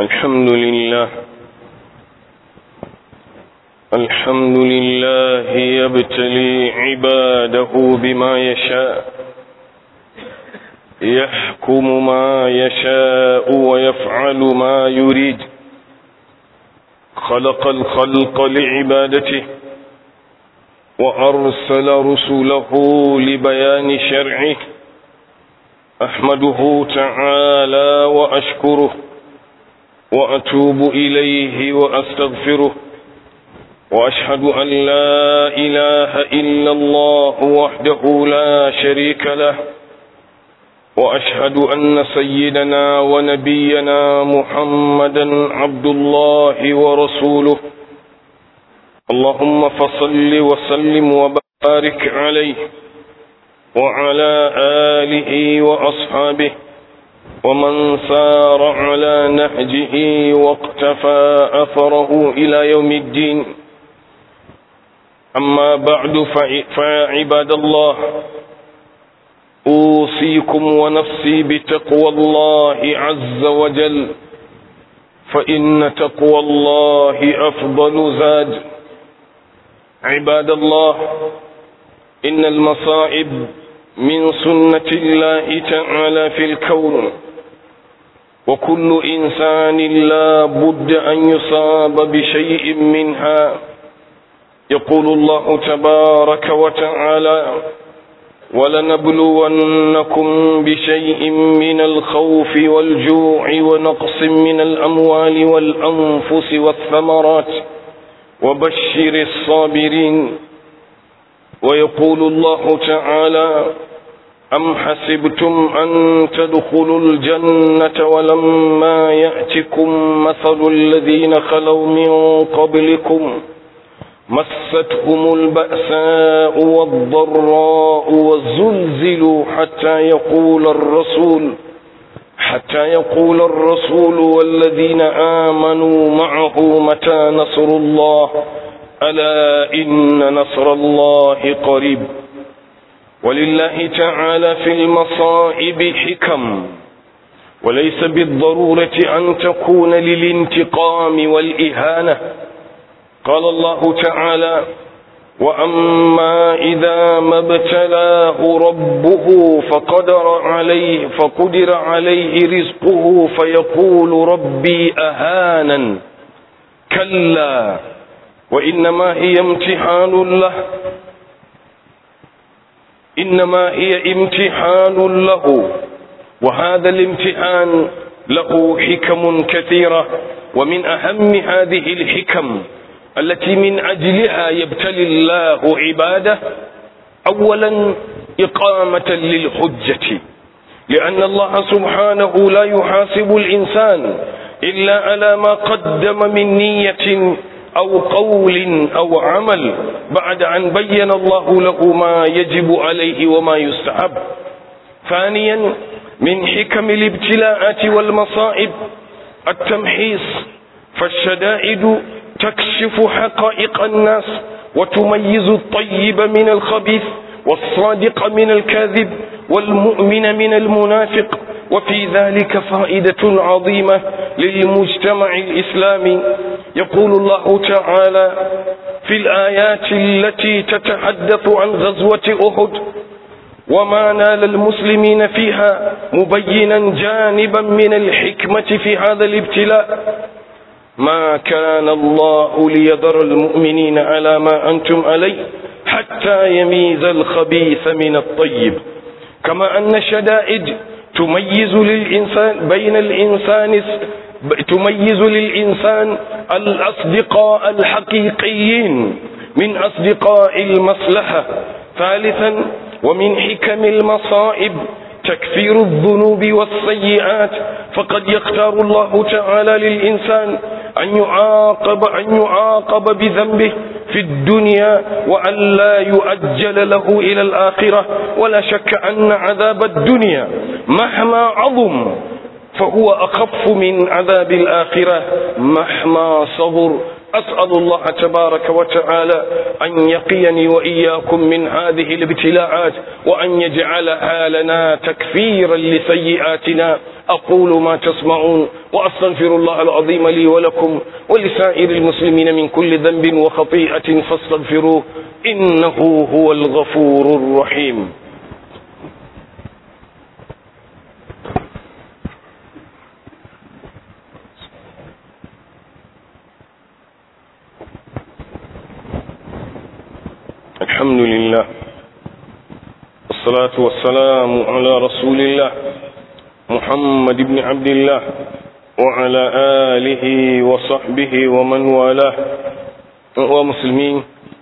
الحمد لله الحمد لله يبتلي عباده بما يشاء يحكم ما يشاء ويفعل ما يريد خلق الخلق لعبادته وأرسل رسله لبيان شرعه أحمده تعالى وأشكره وأتوب إليه وأستغفره وأشهد أن لا إله إلا الله وحده لا شريك له وأشهد أن سيدنا ونبينا محمدا عبد الله ورسوله اللهم فصل وسلم وبارك عليه وعلى آله وأصحابه ومن سار على نهجه واقتفى أثره إلى يوم الدين أما بعد فيا عباد الله أوصيكم ونفسي بتقوى الله عز وجل فإن تقوى الله أفضل زاد عباد الله إن المصائب من سنة الله تعالى في الكون وكل إنسان لا بد أن يصاب بشيء منها يقول الله تبارك وتعالى ولنبلونكم بشيء من الخوف والجوع ونقص من الأموال والأنفس والثمرات وبشر الصابرين ويقول الله تعالى أم حسبتم أن تدخلوا الجنة ولما يأتكم مثل الذين خلوا من قبلكم مستهم البأساء والضراء والزلزلوا حتى يقول الرسول حتى يقول الرسول والذين آمنوا معه متى نصر الله ألا إن نصر الله قريب ولله تعالى في المصائب حكم وليس بالضرورة أن تكون للانتقام والإهانة قال الله تعالى وأما إذا ما ابتلاه ربه فقدر عليه فقدر عليه رزقه فيقول ربي أهانا كلا وإنما هي امتحان له إنما هي امتحان له وهذا الامتحان له حكم كثيرة ومن أهم هذه الحكم التي من أجلها يبتلي الله عباده أولا إقامة للحجة لأن الله سبحانه لا يحاسب الإنسان إلا على ما قدم من نية أو قول أو عمل بعد أن بين الله له ما يجب عليه وما يستحب ثانيا من حكم الابتلاءات والمصائب التمحيص فالشدائد تكشف حقائق الناس وتميز الطيب من الخبيث والصادق من الكاذب والمؤمن من المنافق وفي ذلك فائدة عظيمة للمجتمع الإسلامي يقول الله تعالى في الآيات التي تتحدث عن غزوة أحد وما نال المسلمين فيها مبينا جانبا من الحكمة في هذا الابتلاء ما كان الله ليذر المؤمنين على ما أنتم عليه حتى يميز الخبيث من الطيب كما أن الشدائد تميز للإنسان بين الإنسان تميز للإنسان الأصدقاء الحقيقيين من أصدقاء المصلحة ثالثا ومن حكم المصائب تكفير الذنوب والسيئات فقد يختار الله تعالى للإنسان أن يعاقب أن يعاقب بذنبه في الدنيا وأن لا يؤجل له إلى الآخرة ولا شك أن عذاب الدنيا مهما عظم فهو أخف من عذاب الآخرة مهما صبر أسأل الله تبارك وتعالى أن يقيني وإياكم من هذه الابتلاءات وأن يجعلها لنا تكفيرا لسيئاتنا أقول ما تسمعون وأستغفر الله العظيم لي ولكم ولسائر المسلمين من كل ذنب وخطيئة فاستغفروه إنه هو الغفور الرحيم الحمد لله والصلاة والسلام على رسول الله محمد بن عبد الله وعلى آله وصحبه ومن والاه ومسلمين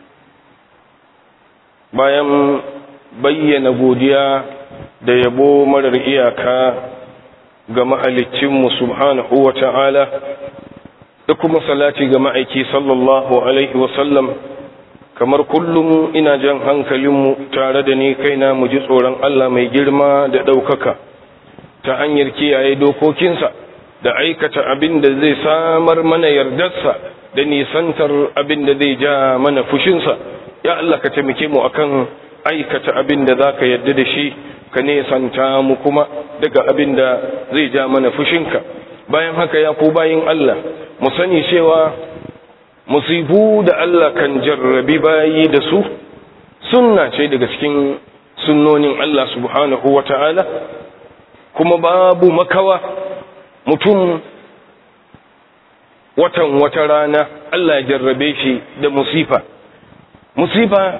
bayan bayyana godiya da yabo marar iyaka ga mahalicinmu subhanahu wa ta'ala da kuma salati ga ma'aiki sallallahu alaihi wasallam kamar kullum ina jan hankalinmu tare da ni kaina mu ji tsoron Allah mai girma da ɗaukaka ta hanyar kiyaye dokokinsa da aikata abin da zai samar mana yardarsa da nisantar abin da zai ja mana fushinsa ya Allah ka taimake mu akan aikata abin da zaka yarda da shi ka nesanta mu kuma daga abin da zai ja mana fushinka bayan haka ya ku bayin Allah mu sani cewa musibu da Allah kan jarrabi bayi da su sunna ce daga cikin sunnonin Allah subhanahu wa ta'ala kuma babu makawa mutum watan wata rana Allah ya jarrabe shi da musifa musifa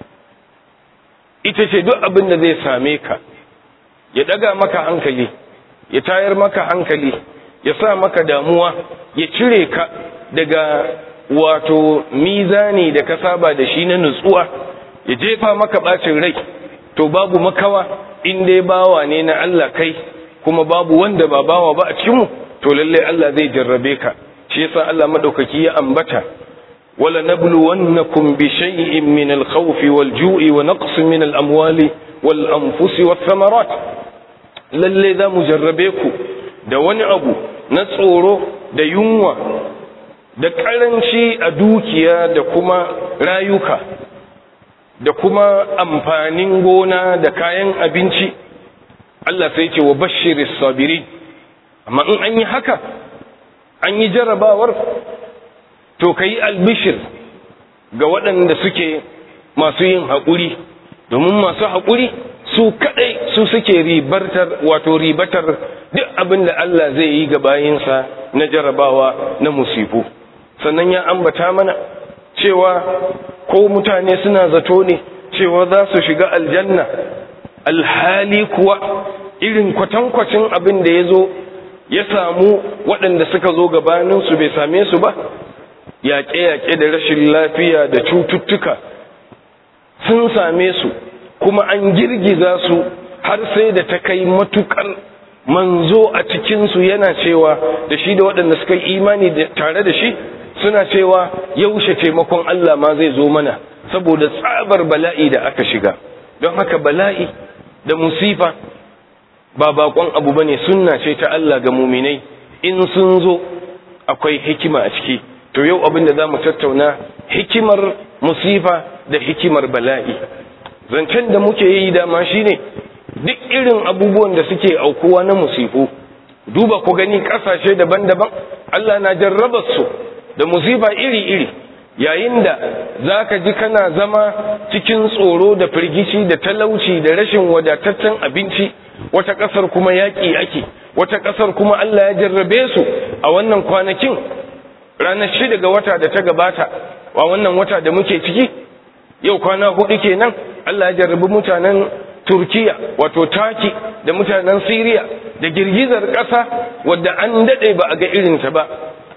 ita ce duk abin da zai same ka ya daga maka hankali ya tayar maka hankali ya sa maka damuwa ya cire ka daga wato mizani da ka saba da shi na nutsuwa ya jefa maka bacin rai to babu makawa in dai bawa ne na Allah kai kuma babu wanda ba bawa ba a cikinmu to lalle Allah zai jarrabe ka shi yasa Allah madaukaki ya ambata wala nabluwannakum bi shay'in min al-khawf wal-ju'i wa naqsin min al-amwali wal-anfusi wath-thamarat lalle za mu jarrabe ku da wani abu na tsoro da yunwa da karanci a dukiya da kuma rayuka da kuma amfanin gona da kayan abinci Allah sai ce wa bashiris sabirin amma in an yi haka an yi jarrabawar to ka yi albishir ga waɗanda suke masu yin haƙuri domin masu haƙuri su kaɗai su suke ribartar wato ribatar duk abin da Allah zai yi ga bayinsa na jarrabawa na musifu sannan ya ambata mana cewa ko mutane suna zato ne cewa za su shiga aljanna alhali kuwa irin kwatankwacin abin da ya zo ya samu waɗanda suka zo gabaninsu bai same su ba yaƙe-yaƙe da rashin lafiya da cututtuka sun same su kuma an girgiza su har sai da ta kai matukar manzo a cikinsu yana cewa da shi da waɗanda suka yi imani tare da shi suna cewa yaushe taimakon Allah ma zai zo mana saboda tsabar bala'i da aka shiga don haka bala'i da musifa ba bakon abu bane sunna ce ta Allah ga muminai in sun zo akwai hikima a ciki to yau abin da zamu tattauna hikimar musifa da hikimar bala'i zancen da muke yi dama shine duk irin abubuwan da suke aukuwa na musifu duba ku gani kasashe daban-daban Allah na jarraba su da musifa iri-iri yayin da za ka ji kana zama cikin tsoro da firgici da talauci da rashin wadataccen abinci wata ƙasar kuma yaƙi ake wata ƙasar kuma Allah ya jarrabe su a wannan kwanakin ranar shida ga wata da ta gabata a wannan wata da muke ciki yau kwana hudu kenan Allah ya jarrabi mutanen Turkiya wato Taki da mutanen Siriya da girgizar ƙasa wadda an daɗe ba a ga irinta ba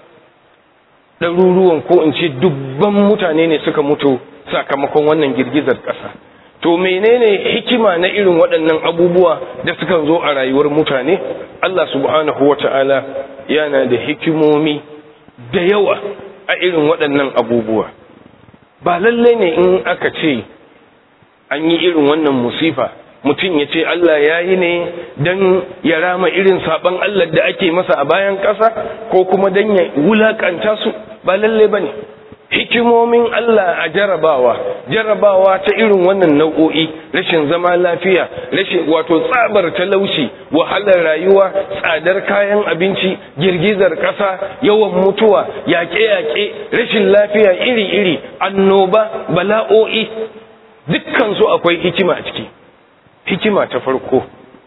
ɗaruruwan ko in ce dubban mutane ne suka mutu sakamakon wannan girgizar ƙasa to menene hikima na irin waɗannan abubuwa da suka zo a rayuwar mutane Allah subhanahu wata'ala yana da hikimomi da yawa a irin waɗannan abubuwa ba lallai ne in aka ce an yi irin wannan musifa mutum ya ce Allah ya yi ne don ya rama irin saɓon Allah da ake masa a bayan ƙasa ko kuma don ya wulaƙanta su ba lalle ba ne hikimomin Allah a jarabawa jarabawa ta irin wannan nau'o'i rashin zama lafiya rashin wato tsabar talauci wahalar rayuwa tsadar kayan abinci girgizar ƙasa yawan mutuwa yaƙe-yaƙe rashin lafiya iri-iri annoba bala'o'i dukkansu akwai hikima a ciki hikima ta farko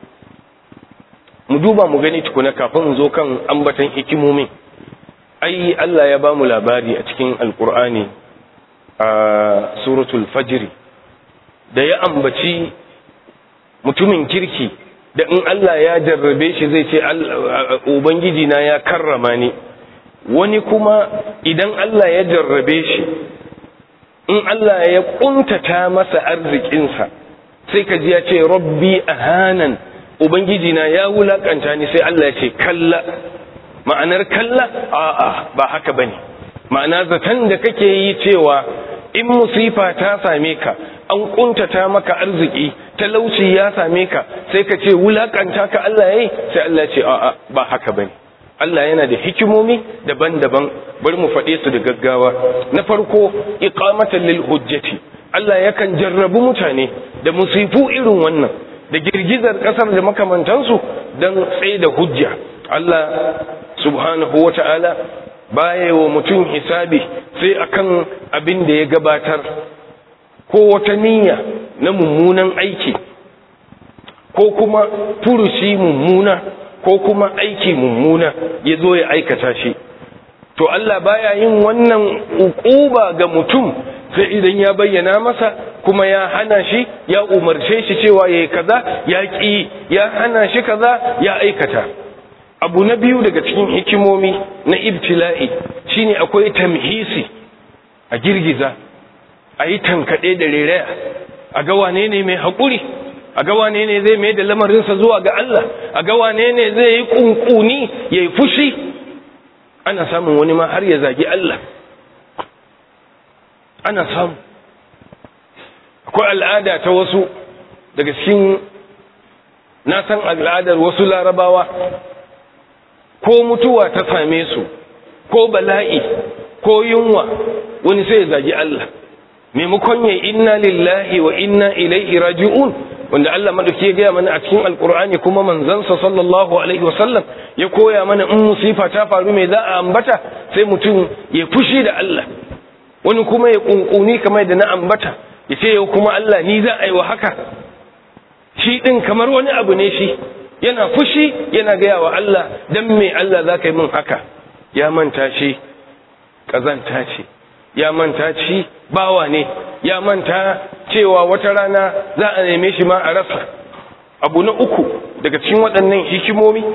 mu duba mu gani tukuna kafin zo kan ambatan hikimomin ai Allah ya bamu labari a cikin alkur'ani a suratul fajri da ya ambaci mutumin kirki da in Allah ya jarrabe shi zai ce ubangiji na ya karrama ni wani kuma idan Allah ya jarrabe shi in Allah ya kuntata masa arzikinsa sai ka ji ya ce rabbi ahanan ubangiji na ya wulakanta ni sai Allah ya ce kalla ma'anar kalla a'a ba haka bane ma'ana zaton da kake yi cewa in musifa ta same ka an kuntata maka arziki talauci ya same ka sai ka ce wulakanta ka Allah yayi sai Allah ce a'a ba haka bane Allah yana da hikimomi daban-daban bari mu faɗe su da gaggawa na farko iqamatan lil hujjati Allah yakan jarrabu mutane da musifu irin wannan da girgizar kasar da makamantansu don tsaye da hujja Allah subhanahu wa ta'ala baya wa mutum hisabi sai akan abin da ya gabatar ko wata niyya na mummunan aiki ko kuma furushi mummuna ko kuma aiki mummuna ya zo ya aikata shi to Allah baya yin wannan ukuba ga mutum sai idan ya bayyana masa kuma ya hana shi ya umarce shi cewa yayi kaza ya ƙi ya hana shi kaza ya aikata abu na biyu daga cikin hikimomi na ibtila'i shine akwai tamhisi a girgiza a yi tankaɗe da reraya a ga wane ne mai haƙuri a ga wane ne zai mai da lamarinsa zuwa ga Allah a ga wane ne zai yi ƙunƙuni ya yi fushi ana samun wani ma har ya zagi Allah ana samu akwai al'ada ta wasu daga cikin na san al'adar wasu larabawa ko mutuwa ta same su ko bala'i ko yunwa wani sai ya zagi Allah maimakon ya inna lillahi wa inna ilaihi raji'un wanda Allah madauki ya gaya mana a cikin alkur'ani kuma manzansa sallallahu alaihi wasallam ya koya mana in musifa ta faru mai za a ambata sai mutum ya fushi da Allah wani kuma ya kunkuni kamar da na ambata ya ce yau kuma Allah ni za a yi wa haka shi din kamar wani abu ne shi yana fushi yana gaya wa Allah dan me Allah za ka yi min haka ya manta shi ƙazanta ce ya manta shi bawa ne ya manta cewa wata rana za a neme shi ma a rasa abu na uku daga cikin waɗannan hikimomi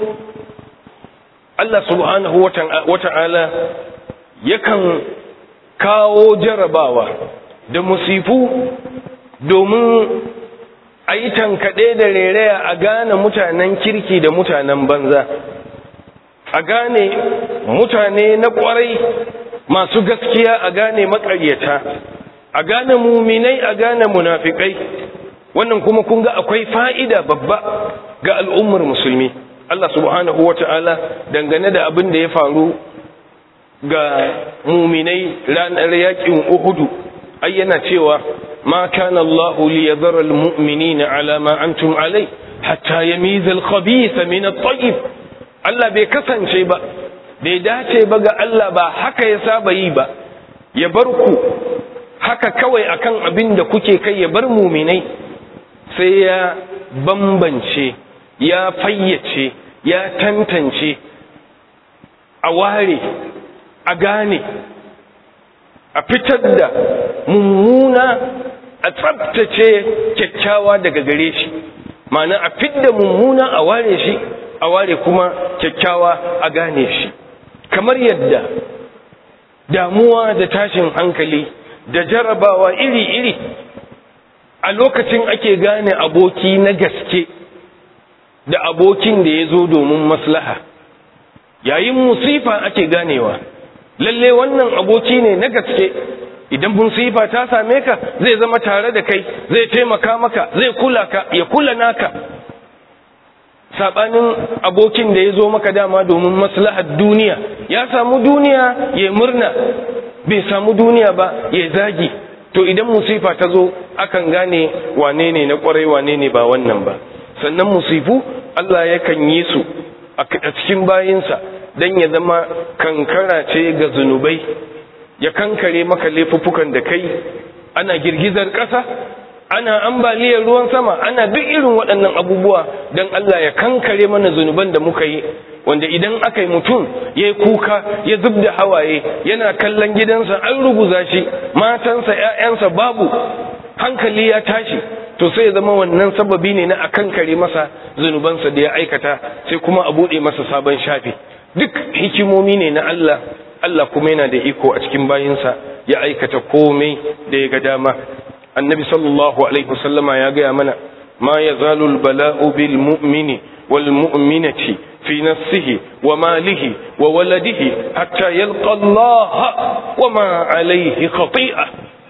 Allah subhanahu wata'ala yakan kawo jarabawa da musifu domin a yi tankaɗe da rereya a gane mutanen kirki da mutanen banza a gane mutane na ƙwarai masu gaskiya a gane makaryata a gane muminai a gane munafikai wannan kuma kun ga akwai fa'ida babba ga al'ummar musulmi Allah subhanahu wa ta'ala dangane da abin da ya faru ga muminai ranar yakin uhudu ai yana cewa ma kana Allahu li yadhara al-mu'minina ala ma antum alai hatta yamiza al-khabitha min at-tayyib Allah bai kasance ba bai dace ba ga Allah ba haka ya saba yi ba ya bar ku haka kawai akan abin da kuke kai ya bar muminai sai ya bambance ya fayyace ya tantance a ware a gane a fitar da mummuna a tsabtace kyakkyawa daga gare shi ma'ana a fidda mummuna a ware shi a ware kuma kyakkyawa a gane shi kamar yadda damuwa da tashin hankali da jarabawa iri-iri a lokacin ake gane aboki na gaske da abokin da ya zo domin maslaha yayin musifa ake ganewa lalle wannan aboki ne na gaske idan musifa ta same ka zai zama tare da kai zai taimaka maka zai kula ka ya kula naka sabanin abokin da ya zo maka dama domin maslahar duniya ya samu duniya ya murna bai samu duniya ba ya zagi to idan musifa ta zo akan gane wane ne na kwarai wane ne ba wannan ba sannan musifu Allah yakan yi su a cikin bayinsa don ya zama kankara ce ga zunubai ya kankare maka laifuffukan da kai ana girgizar ƙasa ana ambaliyar ruwan sama ana duk irin waɗannan abubuwa don Allah ya kankare mana zunuban da muka yi wanda idan aka yi mutum ya yi kuka ya zub da hawaye yana kallon gidansa an ruguza shi matansa ‘ya'yansa babu hankali ya tashi to sai ya zama wannan sababi ne na a kankare masa zunubansa da ya aikata sai kuma a buɗe masa sabon shafi duk hikimomi ne na Allah Allah kuma yana da iko a cikin bayinsa ya aikata komai da ya ga dama annabi sallallahu alaihi wasallama ya gaya mana ma yazalu albala'u bil mu'mini wal mu'minati fi nafsihi wa malihi wa waladihi hatta yalqa Allah wa ma alaihi khati'a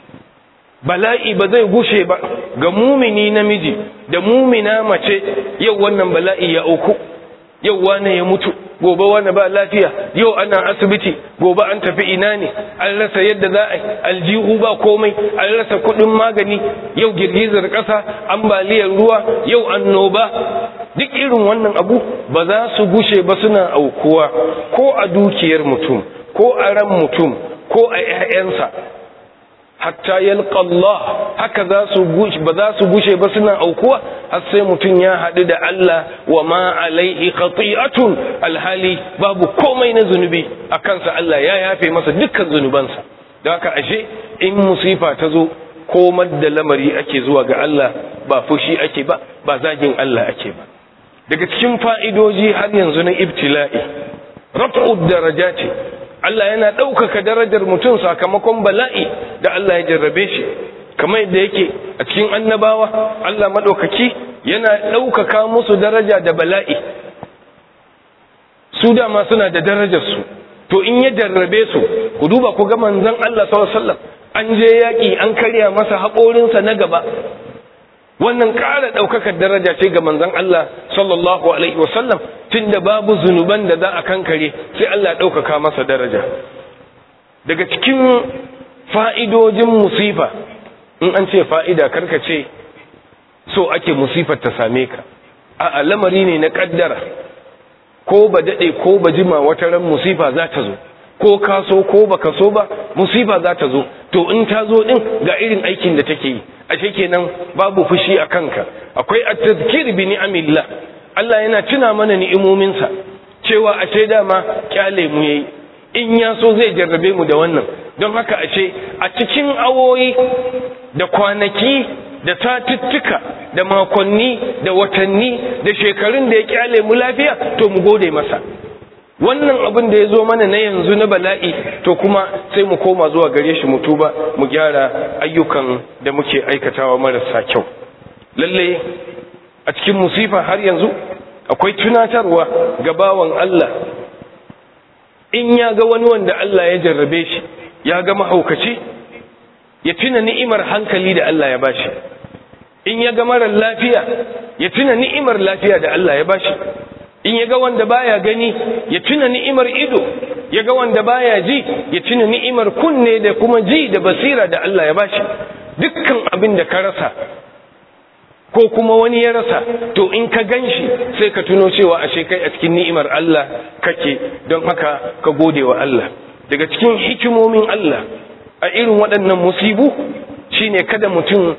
bala'i ba zai gushe ba ga mumini namiji da mumina mace yau wannan bala'i ya auku yau wane ya mutu gobe wane ba lafiya yau ana asibiti gobe an tafi ina ne an rasa yadda za a yi aljihu ba komai an rasa kudin magani yau girgizar ƙasa ambaliyar ruwa yau annoba duk irin wannan abu ba za su gushe ba suna aukuwa ko a dukiyar mutum ko a ran mutum ko a 'ya'yansa hatta yalqa Allah haka za su gushe ba za su gushe ba suna aukuwa har sai mutum ya haɗu da Allah wa ma alaihi khati'atun alhali babu komai na zunubi a kansa Allah ya yafe masa dukkan zunubansa da haka ashe in musifa ta zo komar da lamari ake zuwa ga Allah ba fushi ake ba ba zagin Allah ake ba daga cikin fa'idoji har yanzu na ibtila'i raf'ud darajati Allah yana ɗaukaka darajar mutum sakamakon bala'i da Allah ya jarrabe shi kamar yadda yake a cikin annabawa Allah maɗaukaki yana ɗaukaka musu daraja da bala'i su dama suna da darajarsu to in ya jarrabe su ku duba ku ga manzon Allah sallallahu an je yaƙi an karya masa haƙorinsa na gaba wannan ƙara ɗaukakar daraja ce ga manzon Allah sallallahu alaihi wasallam tunda babu zunuban da za a kankare sai Allah ɗaukaka masa daraja daga cikin fa'idojin musifa in an ce fa'ida karka ce so ake musifar ta same ka a lamari ne na ƙaddara ko ba daɗe ko ba jima wata ran musifa za ta zo ko ka so ko ba ka so ba musifa za ta zo to in ta zo ɗin ga irin aikin da take yi ashe kenan babu fushi a kanka akwai at-tadhkir bi ni'amillah Allah yana tuna mana ni'imominsa cewa ashe dama kyale mu yayi in ya so zai jarrabe mu da wannan don haka ashe a cikin awoyi da kwanaki da satuttuka da makonni da watanni da shekarun da ya kyale mu lafiya to mu gode masa wannan abin da ya zo mana na yanzu na bala'i to kuma sai mu koma zuwa gare shi mu tuba mu gyara ayyukan da muke aikatawa marasa kyau lalle a cikin musifa har yanzu akwai tunatarwa ga bawan Allah in ya ga wani wanda Allah ya jarrabe shi ya ga mahaukaci ya tuna ni'imar hankali da Allah ya bashi in ya ga marar lafiya ya tuna ni'imar lafiya da Allah ya bashi in ya ga wanda baya gani ya tuna ni'imar ido ya ga wanda baya ji ya tuna ni'imar kunne da kuma ji da basira da Allah ya bashi dukkan abin da ka rasa ko kuma wani ya rasa to in ka ganshi sai ka tuno cewa ashe kai a cikin ni'imar Allah kake don haka ka gode wa Allah daga cikin hikimomin Allah a irin waɗannan musibu shine kada mutum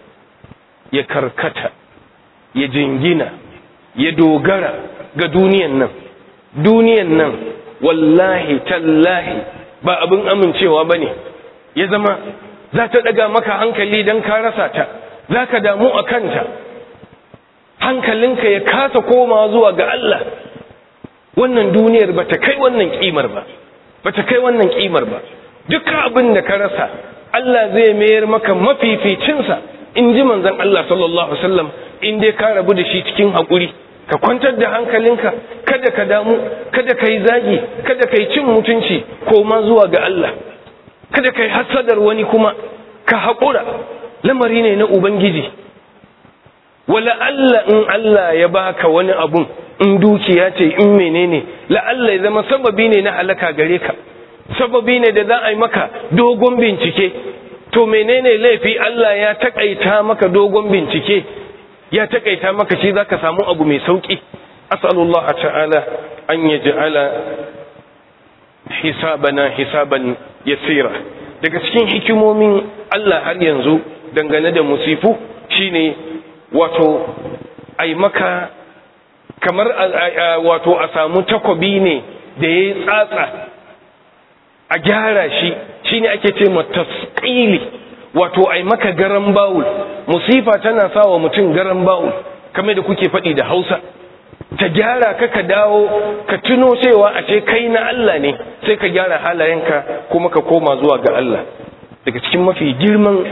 ya karkata ya jingina ya dogara ga duniyan nan duniyan nan wallahi tallahi ba abin amincewa bane ya zama za ta daga maka hankali don ka rasa ta za ka damu a kanta hankalinka ya kasa koma zuwa ga Allah wannan duniyar ba ta kai wannan kimar ba ba ta kai wannan kimar ba duk abin da ka rasa Allah zai mayar maka mafificinsa in ji manzon Allah sallallahu alaihi wasallam in dai ka rabu da shi cikin haƙuri ka kwantar da hankalinka kada ka damu kada ka yi zagi kada ka yi cin mutunci koma zuwa ga Allah kada ka yi hasadar wani kuma ka haƙura lamari ne na ubangiji wala Allah in Allah ya baka wani abun in dukiya ce in menene la Allah ya zama sababi ne na halaka gare ka sababi ne da za a yi maka dogon bincike to menene laifi Allah ya takaita maka dogon bincike ya takaita maka shi zaka samu abu mai sauki as'alullah ta'ala an yaj'ala hisabana hisaban yasira daga cikin hikimomin Allah har yanzu dangane da musifu shine wato ai maka kamar wato a samu takobi ne da ya tsatsa a gyara shi shine ake ce tasqili wato ai maka garan bawul musifa tana sawa mutum garan bawul kamar da kuke faɗi da Hausa ta gyara ka ka dawo ka tuno cewa a ce kai na Allah ne sai ka gyara halayenka kuma ka koma zuwa ga Allah daga cikin mafi girman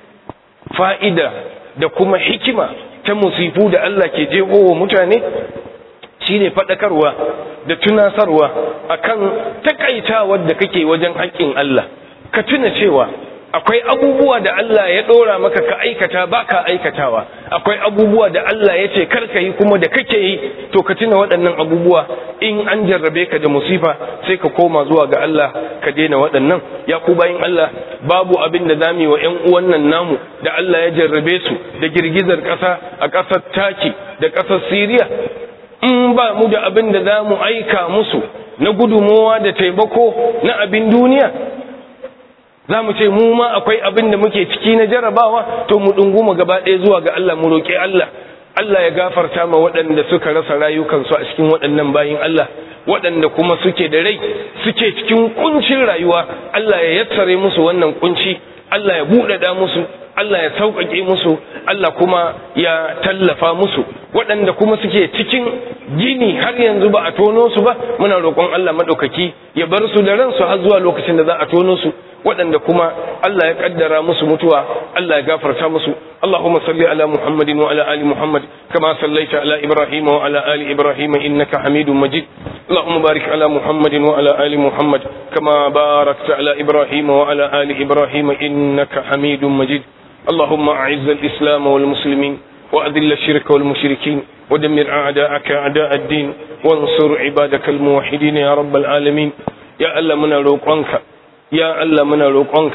fa'ida da kuma hikima ta musifu da Allah ke wa mutane shine faɗakarwa da tunasarwa akan takaitawar da kake wajen haƙƙin Allah ka tuna cewa akwai abubuwa da Allah ya ɗora maka ka aikata ba ka aikatawa akwai abubuwa da Allah ya ce karka yi kuma da kake yi to ka tuna waɗannan abubuwa in an jarrabe ka da musifa sai ka koma zuwa ga Allah ka daina waɗannan ya ku bayin Allah babu abin da zamu yi wa ƴan uwan nan namu da Allah ya jarrabe su da girgizar ƙasa a ƙasar Taki da ƙasar Siriya in ba mu da abin da za mu aika musu na gudumowa da taimako na abin duniya za mu ce mu ma akwai abin da muke ciki na jarabawa to mu ɗunguma gaba ɗaya zuwa ga Allah mu roƙi Allah Allah ya gafarta ma waɗanda suka rasa rayukansu a cikin waɗannan bayin Allah waɗanda kuma suke da rai suke cikin kuncin rayuwa Allah ya yassare musu wannan kunci Allah ya buɗaɗa musu Allah ya sauƙaƙe musu Allah kuma ya tallafa musu waɗanda kuma suke cikin gini har yanzu ba a tono su ba muna roƙon Allah maɗaukaki ya bar su da ransu har zuwa lokacin da za a tono su waɗanda kuma Allah ya ƙaddara musu mutuwa Allah ya gafarta musu Allahumma salli ala Muhammadin wa ala ali Muhammad kama sallaita ala Ibrahim wa ala ali Ibrahim innaka Hamidum Majid Allahumma barik ala Muhammadin wa ala ali Muhammad kama barakta ala Ibrahim wa ala ali Ibrahim innaka Hamidum Majid اللهم أعز الإسلام والمسلمين وأذل الشرك والمشركين ودمر أعداءك أعداء الدين وانصر عبادك الموحدين يا رب العالمين يا ألا من روقانك يا ألا من روقانك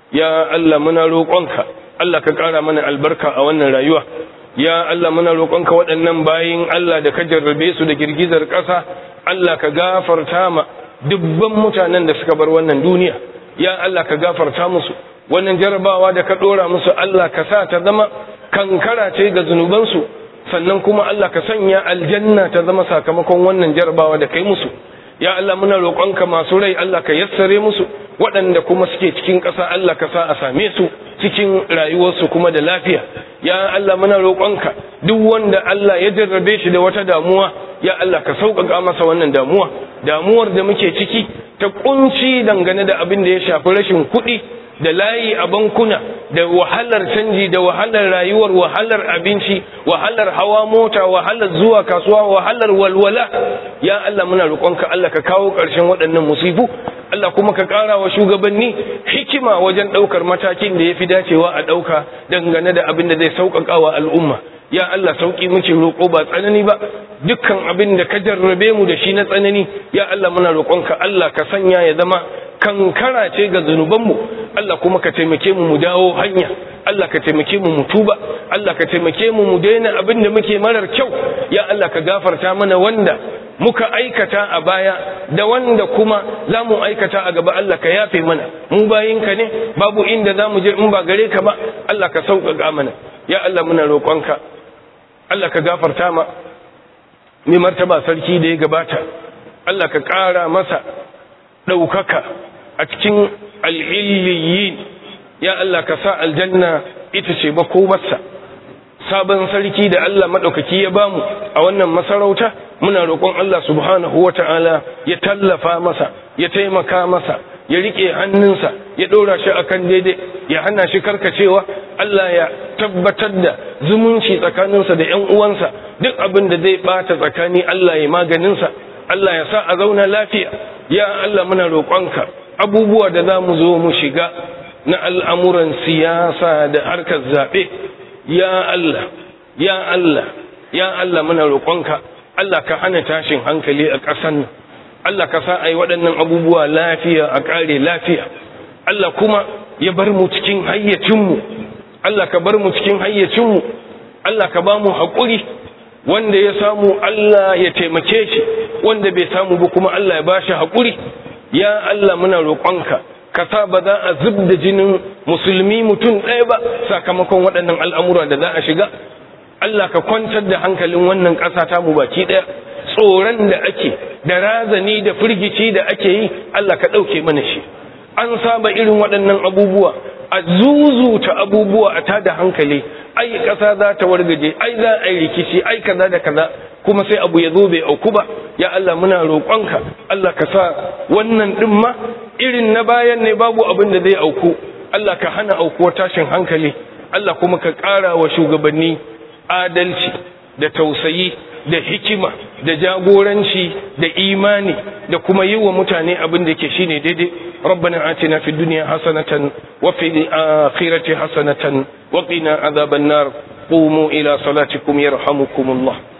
يا ألا من روقانك Allah ka ƙara mana albarka a wannan rayuwa ya Allah muna roƙonka waɗannan bayin Allah da ka jarrabe su da girgizar ƙasa Allah ka gafarta ma dubban mutanen da suka bar wannan duniya ya Allah ka gafarta musu wannan jarabawa da ka ɗora musu Allah ka sa ta zama kankara ce ga zunubansu sannan kuma Allah ka sanya aljanna ta zama sakamakon wannan jarabawa da kai musu ya Allah muna roƙonka masu rai Allah ka yassare musu waɗanda kuma suke cikin ƙasa Allah ka sa a same su cikin rayuwarsu kuma da lafiya ya Allah muna roƙonka duk wanda Allah ya jarrabe shi da wata damuwa ya Allah ka sauƙaƙa masa wannan damuwa damuwar da muke ciki ta kunci dangane da abin da ya shafi rashin kuɗi da layi a bankuna da wahalar canji da wahalar rayuwar wahalar abinci wahalar hawa mota wahalar zuwa kasuwa wahalar walwala ya Allah muna roƙonka Allah ka kawo ƙarshen waɗannan musifu Allah kuma ka ƙara wa shugabanni hikima wajen ɗaukar matakin da ya fi dacewa a ɗauka dangane da abin da zai sauƙaƙa wa al'umma ya Allah sauƙi muke roƙo ba tsanani ba dukkan abin da ka jarrabe mu da shi na tsanani ya Allah muna roƙonka Allah ka sanya ya zama kankara ce ga zunubanmu Allah kuma ka taimake mu mu dawo hanya Allah ka taimake mu mu tuba Allah ka taimake mu mu daina abin da muke marar kyau ya Allah ka gafarta mana wanda muka aikata a baya da wanda kuma za mu aikata a gaba Allah ka yafe mana mu bayinka ne babu inda za mu je in ba gare ka ba Allah ka sauƙaƙa mana ya Allah muna roƙonka Allah ka gafarta ma mai martaba sarki da ya gabata Allah ka ƙara masa ɗaukaka a cikin al'illiyin ya Allah ka sa aljanna ita ce makomarsa sabon sarki da Allah maɗaukaki ya bamu a wannan masarauta muna roƙon Allah subhanahu wa ta'ala ya tallafa masa ya taimaka masa ya riƙe hannunsa ya ɗora shi akan daidai ya hana shi karkacewa Allah ya tabbatar da zumunci tsakaninsa da ‘yan uwansa duk abin da zai ɓata tsakani Allah ya maganinsa Allah ya sa a zauna lafiya ya Allah muna roƙonka abubuwa da za mu zo mu shiga na al'amuran siyasa da harkar zaɓe ya Allah ya Allah ya Allah muna roƙonka Allah ka hana tashin hankali a ƙasan Allah ka sa a yi waɗannan abubuwa lafiya a ƙare lafiya Allah kuma ya bar mu cikin hayyacinmu Allah ka bar mu cikin hayyacinmu Allah ka ba mu haƙuri wanda ya samu Allah ya taimake shi wanda bai samu ba kuma Allah ya ba shi haƙuri ya Allah muna roƙonka ka sa ba za a zub da jinin musulmi mutum ɗaya ba sakamakon waɗannan al'amura da za a shiga Allah ka kwantar da hankalin wannan ƙasa ta mu baki ɗaya tsoron da ake da razani da firgici da ake yi Allah ka ɗauke mana shi an saba irin waɗannan abubuwa a zuzuta abubuwa a tada hankali ai ƙasa za ta wargaje ai za a yi rikici ai kaza da kaza kuma sai abu ya zo bai auku ba ya Allah muna roƙonka Allah ka sa wannan ɗin ma irin na bayan ne babu abin da zai auku Allah ka hana aukuwar tashin hankali Allah kuma ka ƙara wa shugabanni adalci da tausayi da hikima da jagoranci da imani da kuma yi wa mutane abin da ke shine daidai ربنا آتنا في الدنيا حسنة وفي الآخرة حسنة وقنا عذاب النار قوموا إلى صلاتكم يرحمكم الله